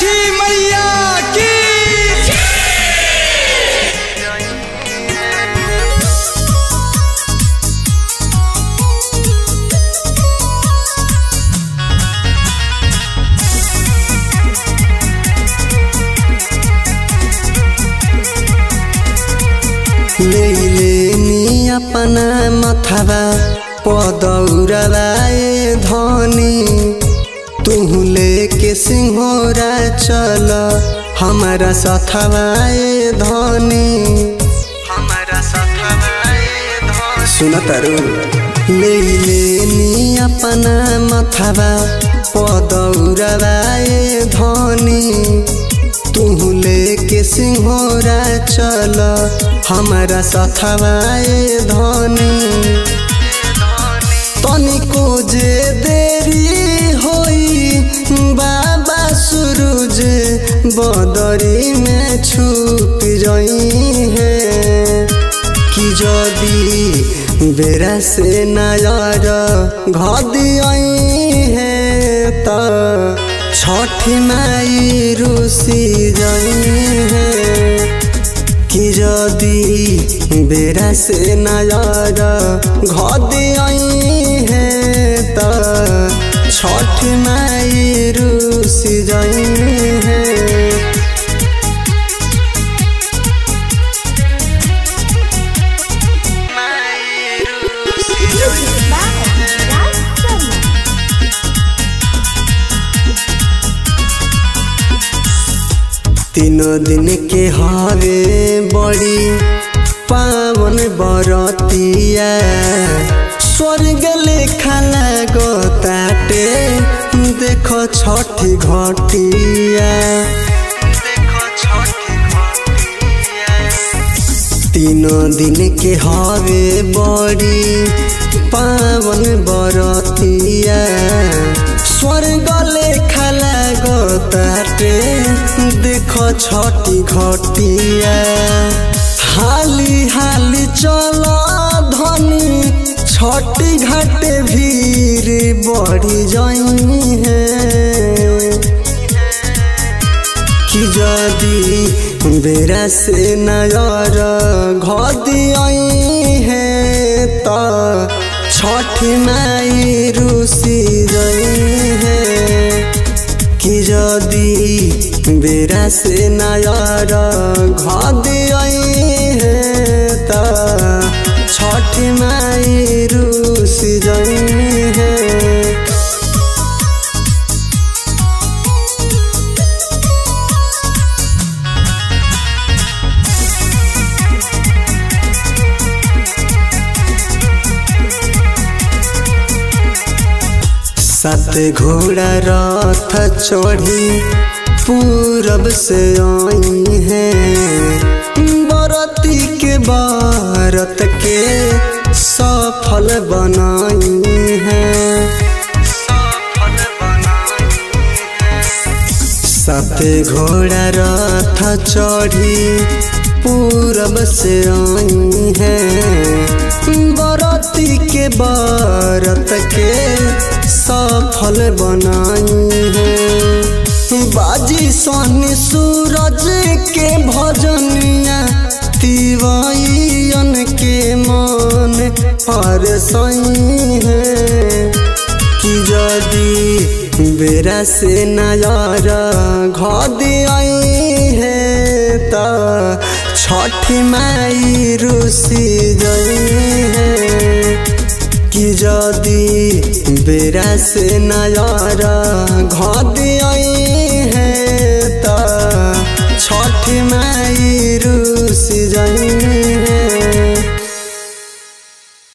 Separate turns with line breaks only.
छठी मैया की
लेनी अपना मथवा पदौरवाए धनी तुहू लेके सिंहोरा चल हमारा सथवाए धनी हमारा सथवाए धनी सुन तारू ले लेनी अपना मथवा पदौरवाए धनी तुहू लेके सिंहोरा चल हमारा सथवाए धनी तनिको जे देरी होई बाबा सूरज बदरी में छुप रही है कि जदी बेरा से नायर घदी है त छठी माई रुसी जई है कि जदी बेरा से नायर घदी है त छठ माई रुसी जई है
Music by Raj Sharma.
तीनों दिन के हवे बड़ी पावन बरतिया स्वर्ग लेखा लागो ताटे देखो छठी घटिया तीनों दिन के हवे बड़ी पावन बरतिया स्वर्ग लेखा लागो ताटे देखो छठी घटिया हाली हाली चल धनी छठी घाटे भीड़ बढ़ी जाई है कि जदी बेरा से नयर घदी है त छठी माई रुसी गई है कि जदी बेरा से नयर घदी है त छठी माई रुसी गई है सात घोड़ा रथ चढ़ी पूरब से आई है बरती के बारत के सफल बनाई है सात घोड़ा रथ चढ़ी पूरब से आई है बरती के बारत के सफल बनाई है बाजी सोनी सूरज के भजनिया तिवाइन के मन पर सही है कि जदी बेरा से नयर घदी है त छठी माई रुसी गई है कि जदी बेरा से नयर घदी